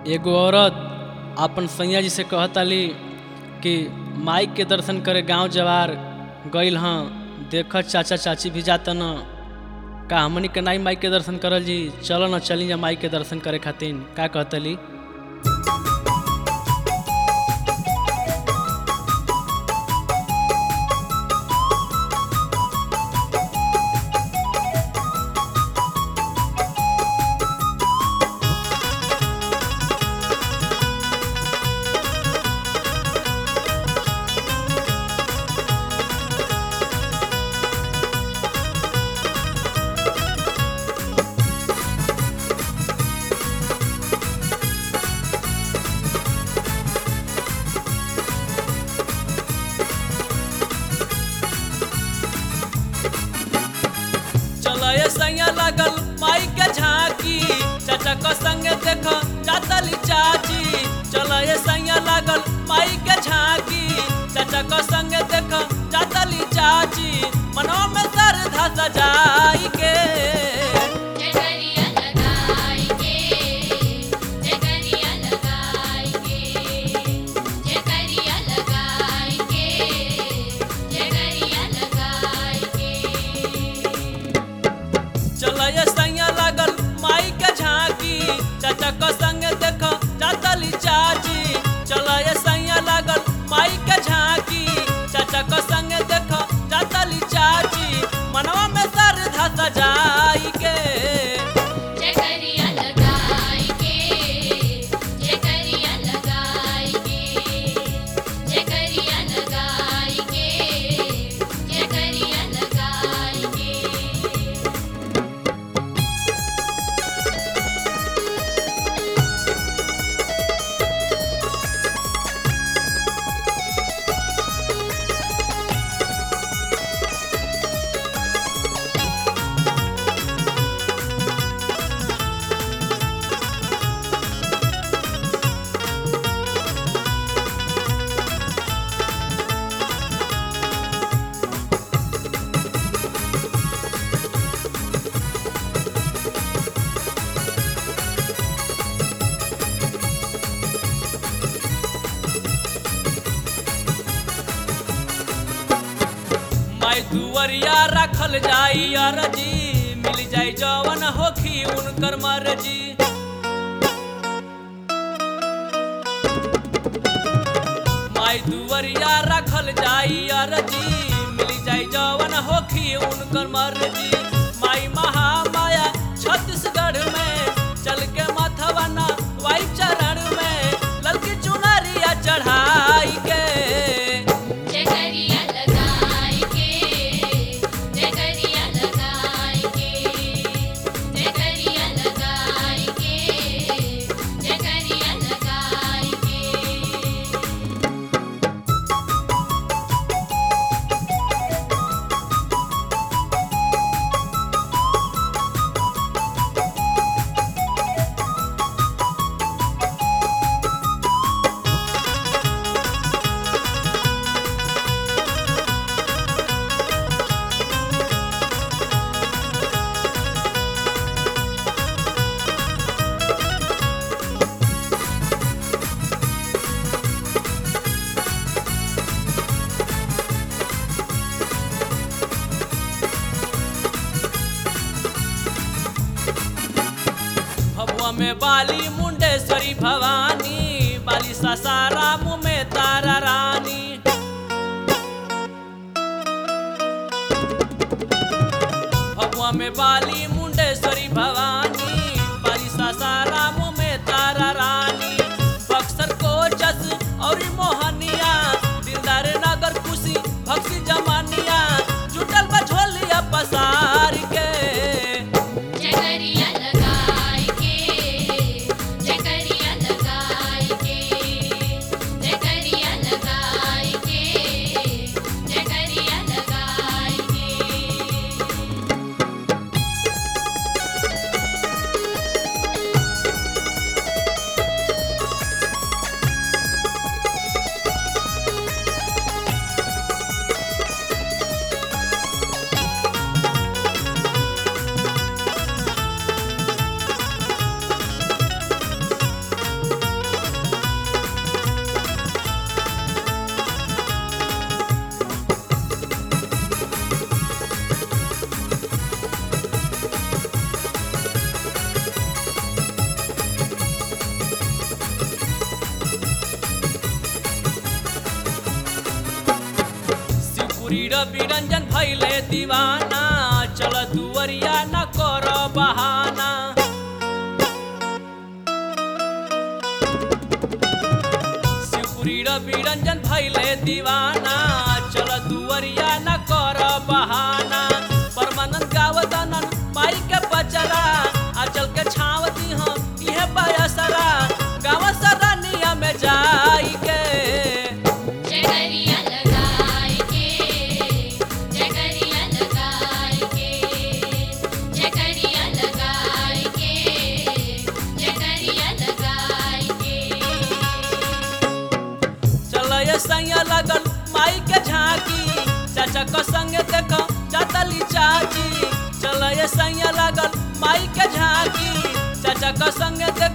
एगो औरत अपन सैया जी से कहताली कि माई के दर्शन करे गांव जवार गइल हँ देख चाचा चाची भी जाता न का हमनी के नाई माई के दर्शन करल जी चलो न चली जा माई के दर्शन करे खातिर का कहतली चलो ये सैया लगल माई के झांकी चाचा को संग देख जातली चाची चलो ये सैया लगल माई के झांकी चाचा को संग देख जातली चाची मनवा में सर धस जाई के जगरिया लगाई के जगरिया लगाई के जगरिया लगाई के जगरिया लगाई के चलो ये सैया लगल माई के झांकी चाचा को संग देख जातली चाची चलो ये सैया लगल माई के झांकी चाचा को संग देख जातली चाची मनवा में सर धस जाई के जगरिया लगाई के जगरिया लगाई के जगरिया लगाई के जगरिया लगाई के माई दुवरिया रखल जाई अरजी मिल जाई जवन होखी उनकर मर्जी माई दुवरिया रखल जाई अरजी मिल जाई जवन होखी उनकर मर्जी माई महामाया छत्तीसगढ़ में चल के मथवना वाई चरण में ललकी चुनरिया चढ़ाई के जगरिया लगाई के जगरिया लगाई के जगरिया लगाई के जगरिया लगाई के भभुआ में बाली मुंडेश्वरी भवानी बाली सासाराम में तारा रानी भभुआ में बाली मुंडेश्वरी भवानी बाली सासाराम में तारा रानी बक्सर कोचस और मोहनिया दिलदार नगर खुशी भक्सी जमानिया जुटल बझोलिया पसार के जगरिया लगाई के जगरिया लगाई के जगरिया लगाई के जगरिया लगाई के रवि रंजन भैले दीवाना चल दुवरिया न कर बहाना शिवपुरी रवि रंजन भैले दीवाना चल दुवरिया न कर बहाना परमानंद गावतनन माई के बचरा आ चल के छाव दी हम इहे बयसरा गाँव सरनिया में जाई के जगरिया लगाई के जगरिया लगाई के जगरिया लगाई के जगरिया लगाई के चल ये सैया लगल माई के झांकी चाचा को संगे देखो जातली चाची चल ये सैया लगल माई के झांकी चाचा को संगे देखो